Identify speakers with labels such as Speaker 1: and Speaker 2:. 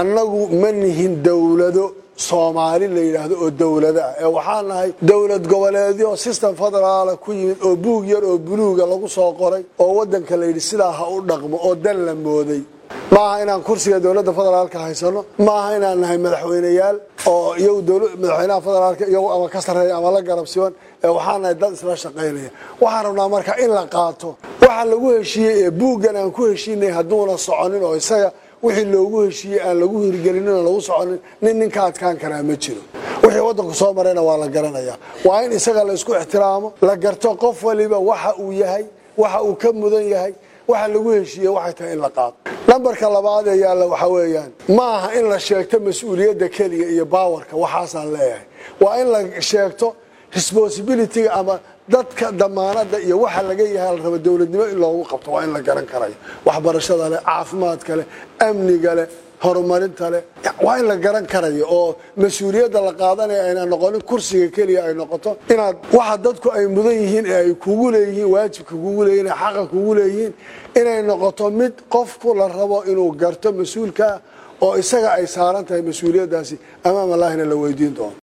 Speaker 1: annagu ma nihin dowlado soomaali la yidhaahdo oo dowlado ah ee waxaan nahay dowlad goboleedyo system federaala ku yimid oo buug yar oo buluuga lagu soo qoray oo waddanka la yidhi sidaa ha u dhaqmo oo dan la mooday maaha inaan kursiga dowladda federaalka haysano maaha inaan nahay madaxweyneyaal oo iyagu madaxweynaha federaalka iyagu ama ka sarreeya ama la garabsiban ee waxaan nahay dad isla shaqaynaya waxaan rabnaa marka in la qaato waxa lagu heshiiyey ee buuggan aan ku heshiinay hadduuna soconin oo isaga wixii loogu heshiiyey aan lagu hirgelinin oo lagu soconin nin ninka adkaan karaa ma jiro wixii waddanku soo marayna waa la garanayaa waa in isaga la isku ixtiraamo la garto qof waliba waxa uu yahay waxa uu ka mudan yahay waxa lagu heshiiye waxay tahay in la qaato nambarka labaad ee yaalla waxaa weeyaan ma aha in la sheegto mas-uuliyadda keliya iyo baawarka waxaasaan leeyahay waa in la sheegto responsibilityga ama dadka damaanada iyo waxa laga yahay la rabo dowladnimo in loogu qabto waa in la garan karayo waxbarashada leh caafimaadka leh amniga leh horumarinta leh waa in la garan karayo oo mas-uuliyadda la qaadanaya ayna noqonin kursiga keliya ay noqoto inaad waxa dadku ay mudan yihiin ee ay kugu leeyihiin waajibka kugu leeyihin ee xaqa kugu leeyihiin inay noqoto mid qofku la rabo inuu garto mas-uulkaa oo isaga ay saaran tahay mas-uuliyaddaasi amaam allahina la weydiin doono